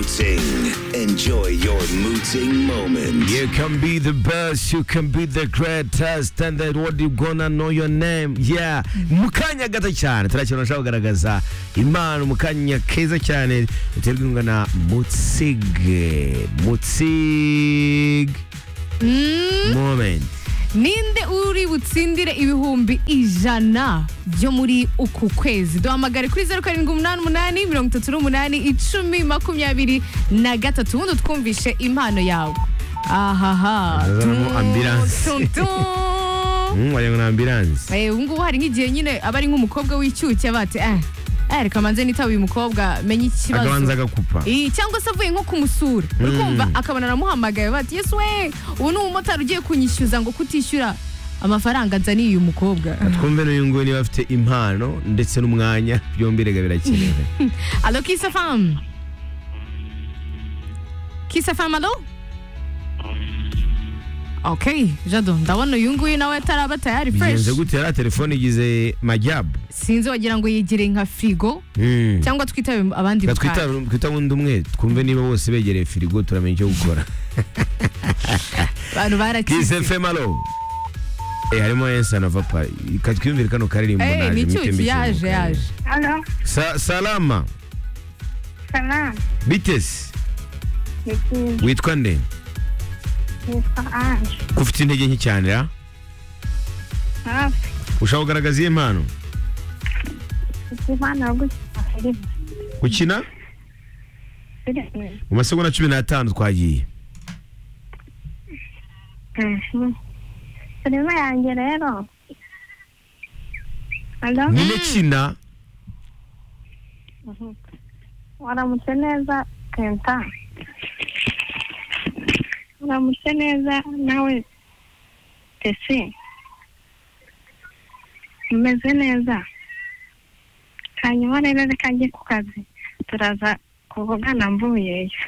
Mooting. Enjoy your mooting moment. You can be the best, you can be the greatest, and then what you gonna know your name. Yeah. Mu kanya gato cyane turakina ushaka kugaragaza impano mu kanya keza cyane biterwa inkunga na Mutzig. Mutzig moment. ninde uri butsindire ibihumbi ijana byo muri uku kwezi duhamagare kuri zeru karindwi umunani umunani mirongo itatu n'umunani icumi makumyabiri na gatatu ubundi twumvishe impano yawe ahaha Ndazanamo ambulance. Mm, wagira ngo ni ambulance. ubu ngubu hari nk'igihe nyine aba ari nk'umukobwa w'icyuke bati eh eh, reka manze nitaba uyu mukobwa menye ikibazo Akabanza agakupa. Ii, cyangwa se avuye nko kumusura uri kumva akabona aramuhamagaye bati yesu we ubu ni umumotari ugiye kunyishyuza ngo kutishyura amafaranga nzaniye uyu mukobwa Twumve n'uyu nguyu niba afite impano ndetse n'umwanya byombi rega birakenewe. alo kisa famu kisa famu alo ok jado ndabona uyu nguyu nawe ataraba tayari Bigenze fureshi gute yari telefone igize majabu. sinzi wagira ngo yegereye nka firigo Mm. cyangwa twitabe abandi Reka mu kanya. twita- twita bundi umwe twumve niba bose begereye firigo turamenya icyo gukora abantu barakize kise femalo Eh, harimo ensa na vapa katwiyumvire kano karirimbo Eh, ni naje icyuki, mwitembe yaje ikiruhuko. yaje Alo, Sa- salama salam. bitesi Ni byiza. witwa nde Nitwa Ange. ko ufite intege nke cyane ra Hafi. ushaka kugaragaza iyi mpano Mfite impano yo gukina filime. gukina Filime. mu masegonda cumi n'atanu twagiye Mhm. Filime yanjye rero. Alo, nyine kina waramutse neza Kenta. Waramutse neza nawe Tesi. Umeze neza. Hanyuma rero reka njye ku kazi. Turaza kuvugana mvuyeyo.